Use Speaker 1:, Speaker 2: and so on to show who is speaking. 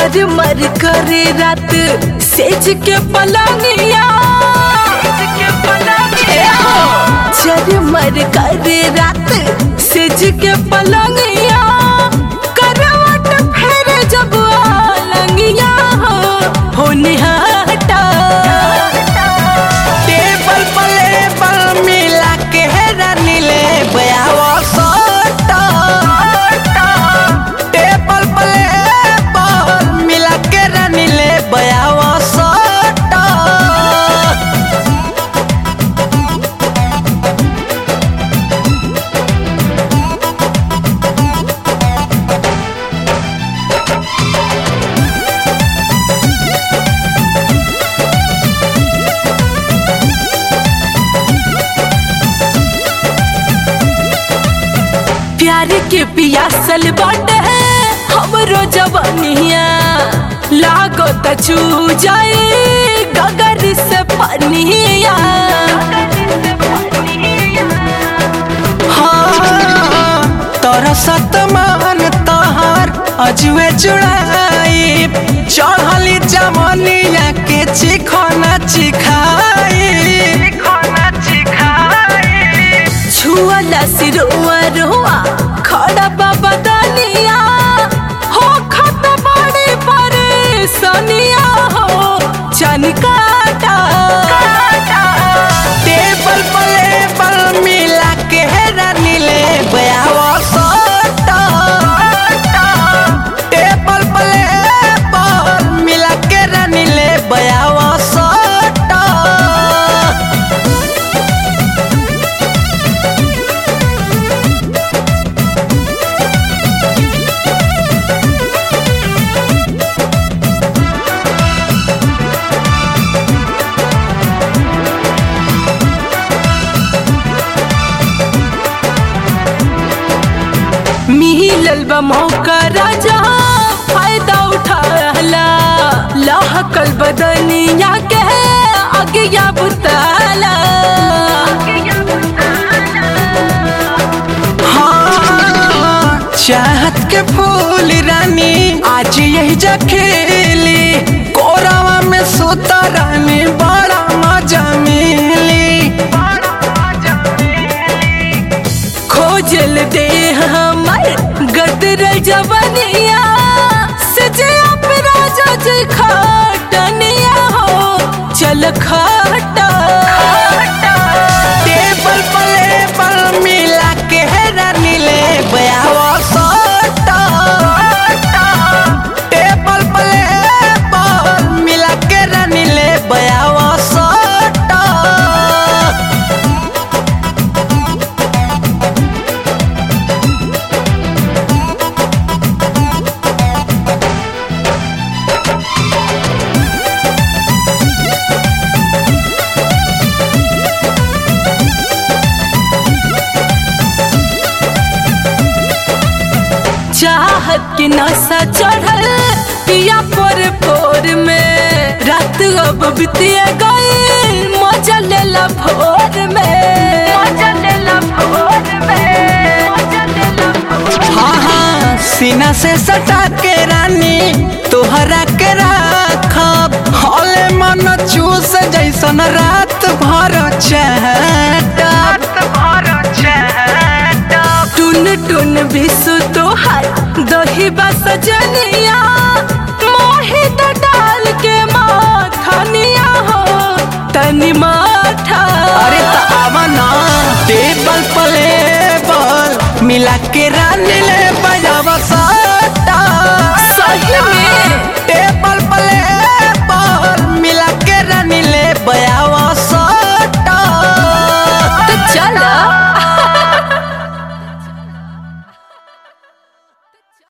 Speaker 1: चर मर करे रात सेज के पलंगिया चर मर करे रात सेज के पलंगिया करवट फेर जब आलंगिया हो हो निहाटा
Speaker 2: टेबल पले बल मिला के रानी ले बयावा सोटा टेबल पले बल मिला के रानी ले बयावा सोटा
Speaker 1: प्यार के पियासल बाटे हमरो जवानिया लागो त चू जाए गगर से पनिया
Speaker 2: हाँ तोरा सतमान तहार अजुए जुड़ाई चढ़ली जमनिया के चिखना चिखाई
Speaker 1: छुअला सिरुआ रुआ खड़ा बाबा दानिया हो खत बड़ी परेशानिया हो चनकाटा
Speaker 2: टेबल पले बल मिला के रानी ले बयावा सोटा टेबल पले बल मिला के रानी ले बयावा सोटा
Speaker 1: मिलल बा मौका राजा फायदा उठाला लाहकल बदनिया के आगे या बुताला
Speaker 2: हाँ, चाहत के फूल रानी आज यही जखेली कोरावा में सोता रानी बड़ा मजा मिली
Speaker 1: खोजल दे हमर गदर जवनिया सजे आप राजा जी खाटनिया हो चल खाटा
Speaker 2: टेबल पले बल मिला के रानी ले बयावा सोटा टेबल पले बल मिला के रानी ले बयावा सोटा
Speaker 1: चाहत के नशा चढ़ल पिया पोर पोर में रात अब बितिया गई मजा लेला भोर में मजा लेला भोर में मजा लेला भोर
Speaker 2: हाँ हाँ सीना से सटा के रानी तोहरा के राखब हले मन चूस जैसन रात भर चहटब
Speaker 1: टुन टुन बिसु तोहार दही सजनिया मोहित डाल के माथनिया हो तनी माथा
Speaker 2: अरे त आवा ना टेबल पले बल मिला के रानी